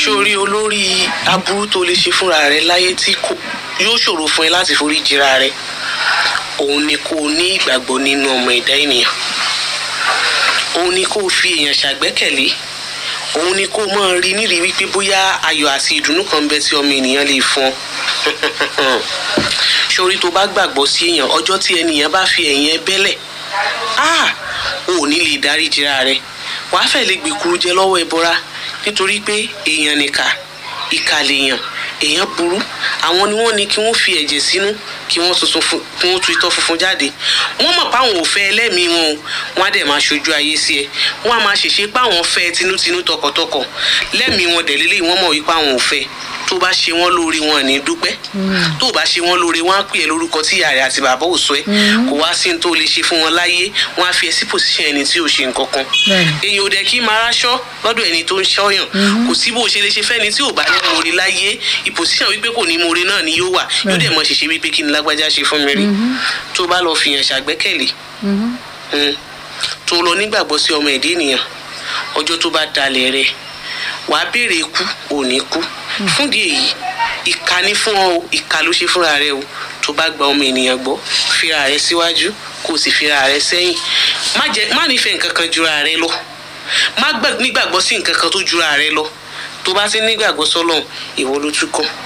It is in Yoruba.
sórí olórí aburú tó lè ṣe fúnra rẹ láyé tí kò yóò ṣòro fún ẹ láti forí jìra rẹ òun ni kó o ní ìgbàgbọ́ nínú ọmọ ẹ̀dá ènìyàn òun ni kó o fi èèyàn ṣàgbẹ́kẹ̀lé òun ni kó o máa rí nírìí wípé bóyá ayọ̀ àti ìdùnnú kan ń bẹ tí ọmọ ènìyàn lè fún ọ sórí tó bá gbàgbọ́ sí èèyàn ọjọ́ tí ènìyàn bá fi ẹ̀yìn ẹ bẹ́lẹ̀ ah o ò ní lè dárí jìra rẹ wàá fẹ́ lè gbèkúrú jẹ lọ́wọ́ ẹbọra nítorí pé èèyàn nìkà ìkà lèèyàn èèyàn burú àwọn ni wọ́n ní kí wọ́n fi ẹ̀jẹ̀ sínú kí wọ́n tuntun fún kí wọ́n tu itọ́ funfun jáde wọ́n mọ̀ páwọn ò fẹ́ ẹlẹ́mìí wọn o wọ́n á dẹ̀ máa ṣojú ayé sí ẹ wọ́n á máa ṣèṣe páwọn fẹ́ tinútinú tọkàntọkàn lẹ́mìí wọn dẹ̀ lélẹ́yìí wọ́n mọ̀ wípé àwọn ò fẹ́ tó bá ṣe wọ́n lóore wọn ní dúpẹ́ tó bá ṣe wọ́n lóore wọ́n á pè é lórúkọ tí ìyá rẹ̀ àti bàbá ò sọ ẹ́ kò wá sí ní tó lè ṣe fún wọn láyé wọ́n á fi ẹ sí pòsíṣàn ẹni tí ò ṣe nǹkan kan èyàn ò dẹ̀ kí máa ráṣọ lọ́dọ̀ ẹni tó ń ṣọ́yàn kò sí bó ṣe lè ṣe fẹ́ni tí ò bá ní mòre láyé ìpòsíṣàn wípé kò ní mòre náà ni yóò wà yóò dẹ̀ mọ̀ ṣèṣe wípé kí ni lágbájá ṣe fún mi rí tó bá lọ fìyàn ṣàgbẹ́kẹ̀lé tó lọ nígbàgbọ́ sí ọmọ ẹ̀dá ènìyàn ọjọ́ tó bá dalẹ̀ rẹ̀ wàá béèrè ikú ò ní kú fúndì èyí ìka ní fún ọ o ìka ló ṣe fúnra rẹ o tó bá gba ọmọ ènìyàn gbọ́ fira rẹ síwájú kó o sì fira rẹ sẹ́yìn má jẹ má nífẹ̀ẹ́ nǹkan kan jura rẹ lọ má nígbàgbọ́ sí nǹkan kan tó jura rẹ lọ tó bá ti nígbàgbọ́ sọ́lọ́run ìwọ ló tún kàn